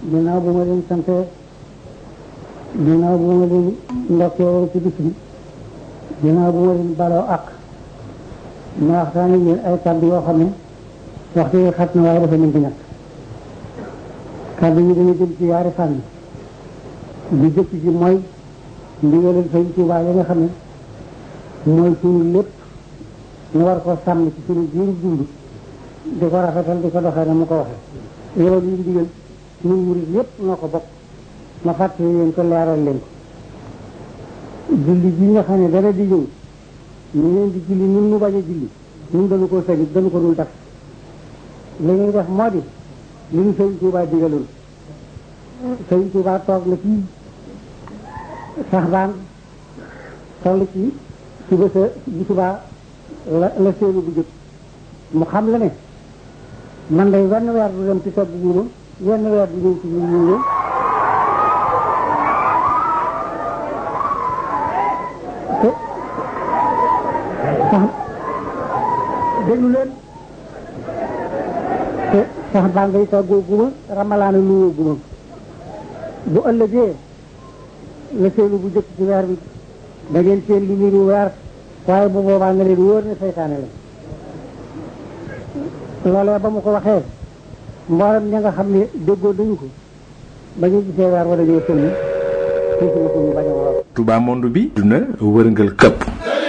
ginnaaw bu ma leen sante ginnaaw bu ma leen ndokkee ci bis bi ginnaaw bu ma leen baloo ak ma waxtaan ak yéen ay kàddu yoo xam ne waxtu yi xat na waaye dafa mën di ñàkk kàddu yi dana jëm ci yaari fànn bi jëkk ji mooy ndigalal Sëñ Tuubaa yi nga xam ne mooy suñu lépp ñu war ko sàmm ci suñu jiiru dund di ko rafetal di ko doxee na mu ko waxee loolu yi ndigal ñun murid yépp noo ko bokk ma fàttali leen ko leeral leen ko julli ji nga xam ne dara di ñëw ñu leen di julli ñun ñu bañ a julli ñun dañu ko sañit dañu ko dul def li ñuy def moo di li ñu Sëñ Tuubaa digaloon Sëñ Tuubaa toog na fii sax baan toll ci suba sa bu subaa la la séenu bu jëkk mu xam la ne man day wenn weer du dem ci togg guuma wenn weer du ñëw ci ñu ñu te sax déglu leen te sax baa ngay toggoo guma ramalaana luwoo guma bu ëllëgee la seenu bu jëkk ci weer bi da ngeen seen lu niru weer waaye bu boobaa nga leen wóor ne seytaane la loolee ba mu ko waxee mboolem ña nga xam ne déggoo dañu ko ba ñu gisee weer wala ñoo sëlmi suuf na suñu bañ a wolof Touba monde bi duna wërngal këpp